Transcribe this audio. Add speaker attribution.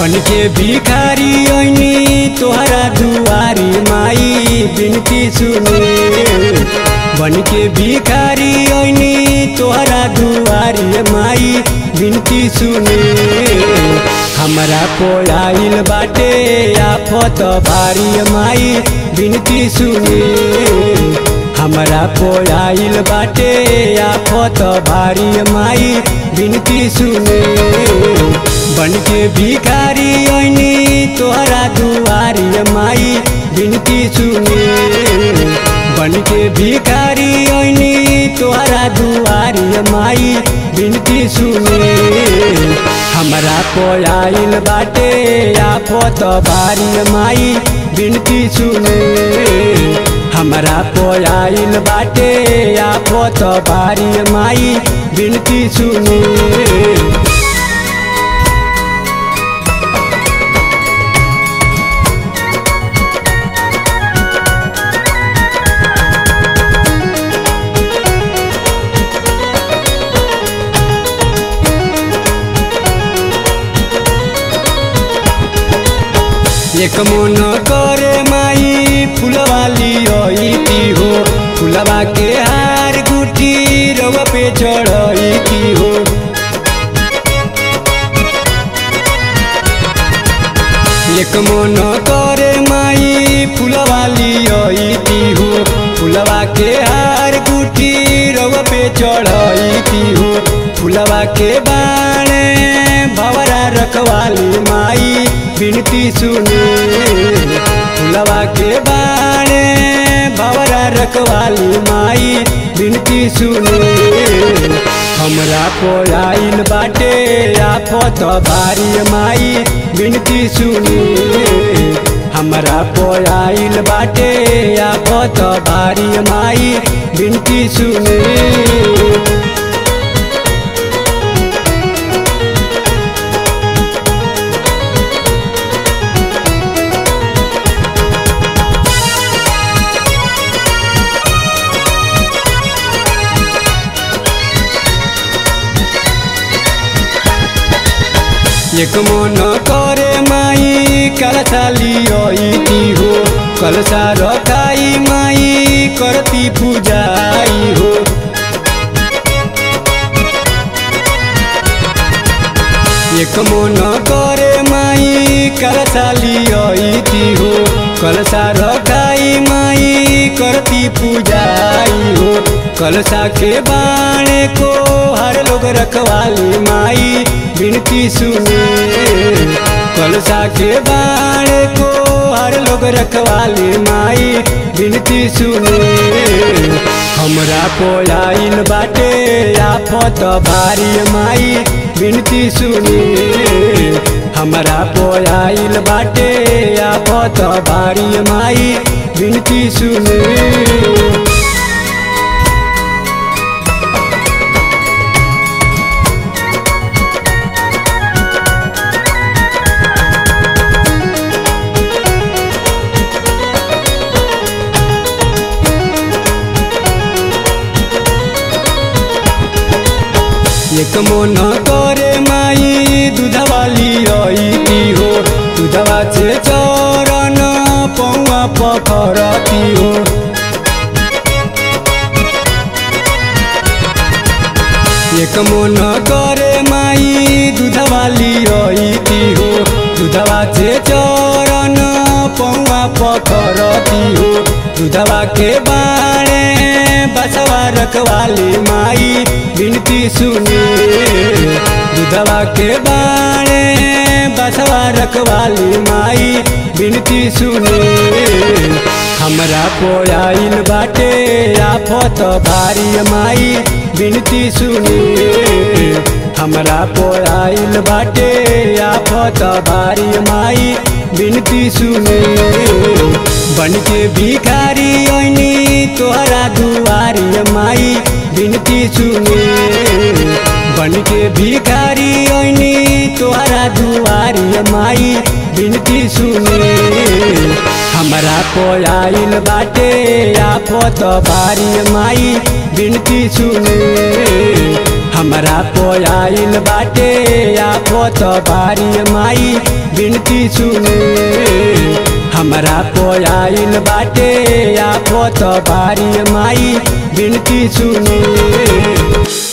Speaker 1: बन के भिखारी ऐनी तोहरा दुआरी माई बिनती सुने बन के भिखारी ऐनी तोहरा दुआरी माई बिनती सुने हमरा पोयाइल बाटे आफत भारी माई बिनती सुने हमरा पोयाइल बाटे आफत भारी माई बिनती सुने बन के भिखारी ऐनी तोहरा दुआरी माई बिनती सुने बन के भिखारी ऐनी तोहरा दुआरी माई बिनती सुने हमरा पोयाइल बाटे आफत भारी माई बिनती सुने हमरा पोयाइल बाटे आफत भारी माई बिनती सुने एक मन करे माई फुलवाली ऐती हो फुलवा के हार गुठी रवा पे चढ़ती हो एक मन करे माई फुलवाली ऐती हो फुलवा के हार गुठी रवा पे चढ़ती हो फुलवा के बाणे भवरा रखवाली माई बिनती सुने फुलवा के बाणे भवरा रखवाली माई बिनती सुने हमरा पोयाइल बाटे आफत भारी माई बिनती सुने हमरा पोयाइल बाटे आफत भारी माई बिनती सुने एक मन करे माई कलशाली ऐती हो कलशा रखाई माई करती पूजाई हो एक मन करे माई कलशाली ऐती हो कलशा रखाई माई करती पूजाई हो कलशा के बाणे को हर लोग रखवाली माई बिनती सुने कलशा के बाणे को हर लोग रखवाली माई बिनती सुने हमरा पोयाइल बाटे आफत भारी माई बिनती सुने हमरा पोयाइल बाटे आफत भारी माई बिनती सुने एक मन करे माई दूधवाली ऐती हो दूधवा से चरण पौआ पखरती हो एक मन करे माई दूधवाली ऐती हो दूधवा से चरण पौआ पखरती हो दूधवा के बाणे बसवा रखवाली माई बिनती सुने दूधवा के बाणे बसवा रखवाली माई बिनती सुने हमरा पोयाइल बाटे आफत भारी माई बिनती सुने हमरा पोयाइल बाटे आफत भारी माई बिनती सुने बन के भिखारी ऐनी तोहरा दुआरी माई बिनती सुने बन के भिखारी ऐनी तोहरा दुआरी माई बिनती सुने हमरा पोयाइल बाटे आफत भारी माई बिनती सुने हमरा पोयाइल बाटे आफत बारी माई बिनती सुने हमरा पोयाइल बाटे आफत बारी माई बिनती सुने